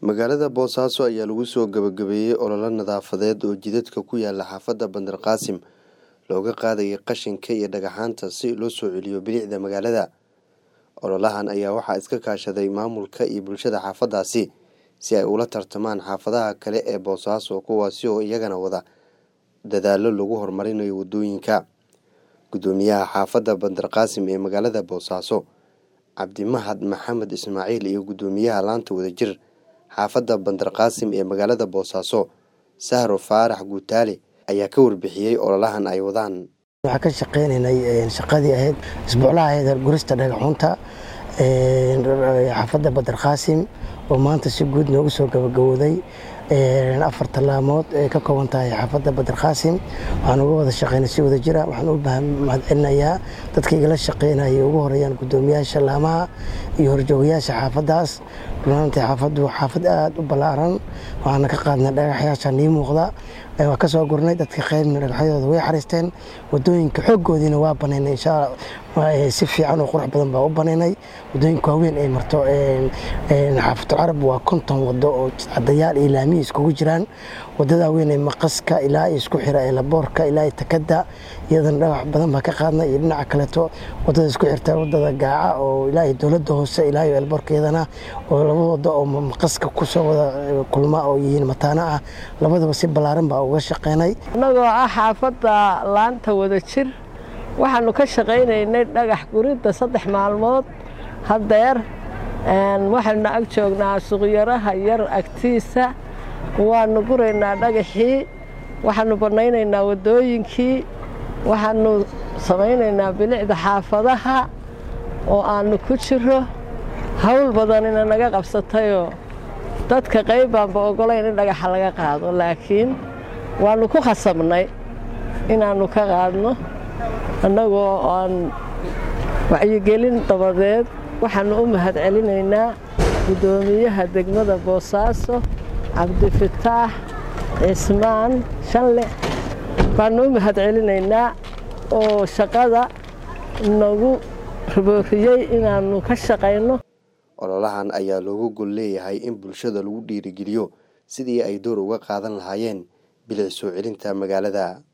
magaalada boosaaso ayaa lagu soo gabagabeeyey ololo nadaafadeed oo jidadka ku yaala xaafadda bandar qaasim looga qaadayay qashinka iyo dhagaxaanta si loo soo celiyo bilicda magaalada ololahan ayaa waxaa iska kaashaday maamulka iyo bulshada xaafaddaasi si ay ula tartamaan xaafadaha kale ee boosaaso kuwaasi oo iyagana wada dadaallo lagu horumarinayo waddooyinka guddoomiyaha xaafadda bandar qaasim ee magaalada boosaaso cabdimahad maxamed ismaaciil iyo guddoomiyaha laanta wadajir xaafadda bandar qaasim ee magaalada boosaaso sahro faarax guutaale ayaa ka warbixiyey ololahan ay wadaan waxaan ka shaqeynaynay shaqadii ahayd isbuuclaha ahayd gurista dhagaxunta xaafadda badar qaasim oo maanta si guud noogu soo gabagabooday afar tallaamood ay ka kooban tahay xaafadda badar qaasim waxaan uga wada shaqeynay si wada jira waxaan u mahadcelinayaa dadka igala shaqeynaya ugu horeeyaan guddoomiyaasha laamaha iyo horjoogayaasha xaafaddaas runaantii xaafaddu waa xaafad aada u ballaaran waxaana ka qaadnay dhagaxyaasha nii muuqda waa ka soo gurnay dadka qaybna dhagaxyadooda way xariisteen wadooyinka xooggoodiina waa banaynay insha si fiican oo qurux badan baa u banaynay wadooyinka waaweyn ay marto xaafatul carab waa konton wado oo cadayaal iyo laamihi iskugu jiraan wadada weyn ee maqaska ilaa isku xira ee laboorka ilaa takada iyadana dhagax badan baa ka qaadnay iyo dhinaca kaleeto wadada isku xirta wadada gaaca oo ilaa dowladda hoose ilaa elboorka iyadana oo laba wado oo maqaska kusoo wada kulma oo yihiin mataano ah labadaba si ballaaran baa uga shaqeynay annagoo ah xaafadda laanta wada jir waxaanu ka shaqaynaynay dhagax guridda saddex maalmood haddeer waxaynu ag joognaa suqyaraha yar agtiisa waanu guraynaa dhagaxii waxaanu bannaynaynaa waddooyinkii waxaanu samaynaynaa bilicda xaafadaha oo aannu ku jiro hawl badanina naga qabsatayoo dadka qayb baanba oggolayn in dhagaxa laga qaado laakiin waannu ku khasabnay inaannu ka qaadno annagoo aan wacyigelin dabadeed waxaannu u mahad celinaynaa guddoomiyaha degmada boosaaso cabdifataax cismaan shanle baannu u mahad celinaynaa oo shaqada nagu ribooriyey inaannu ka shaqayno ololahan ayaa loogu gol leeyahay in bulshada lagu dhiirigeliyo sidii ay door uga qaadan lahaayeen bilic soo celinta magaalada